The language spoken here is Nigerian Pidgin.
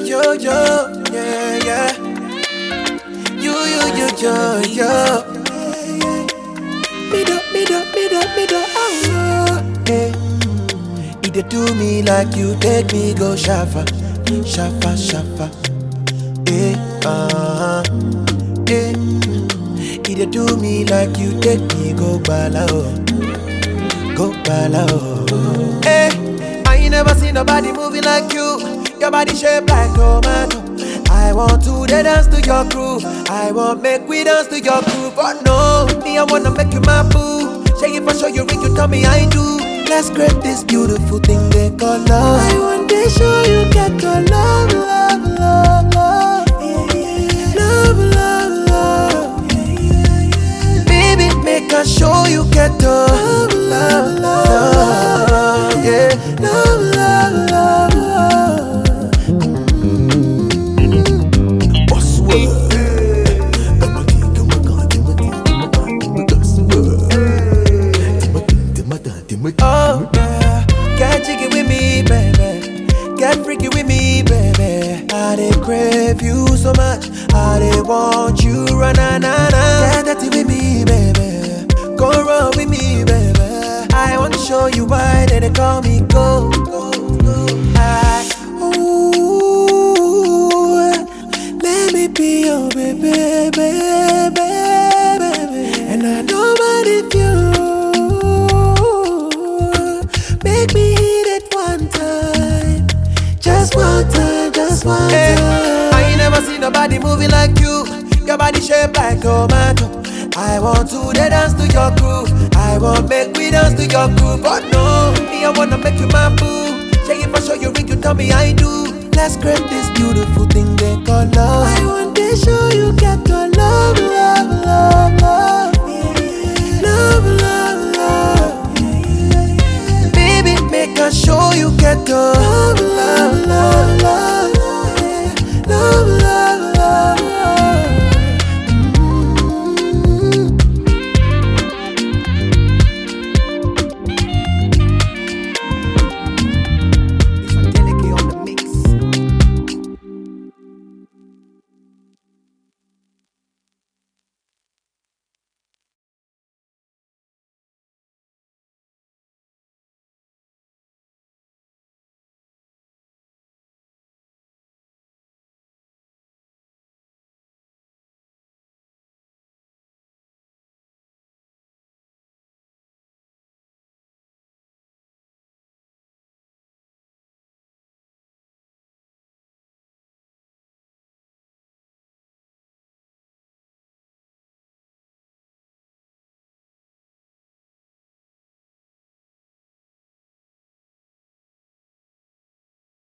yo, yo, yeah, yeah. You, you, you, yo, yo. Me do, me do, me do, me do, oh, yeah. You dey do me like you take me go shafa, shafa, shafa. Eh, uh-huh. Eh. You dey do me like you take me go bala, oh. Go bala, oh. Eh, I ain't never seen nobody moving like you. Your body shaped like tomato. I want to dey dance to your groove. I want make we dance to your groove. But no, me I wanna make you my boo. Shake it for sure you ring, you tell me I do. Let's create this beautiful thing they call love. I want to show you get your love, love, love, love. Love, love, love. Baby, make I show you get the love, love, love, love. Yeah, love, love, love, love. Boss Oh yeah, get jiggy with me, baby. Get freaky with me, baby. I dey crave you so much. I dey want you, run na na na. Get dirty with me, baby. Go run with me, baby. I want to show you why they, they call me go. go, go. I, ooh, let me be your baby, baby, baby. And I don't mind if you make me hit it one time, just one time, just one time. I ain't never seen nobody moving like you. Your body shaped like tomato. I want to dey dance to your groove. I want make we dance to your groove. But no, me I wanna make you my boo. Shake it for sure you ring, you tell me I do. Let's create this beautiful thing they call love. I want to show you get your love, love, love, love.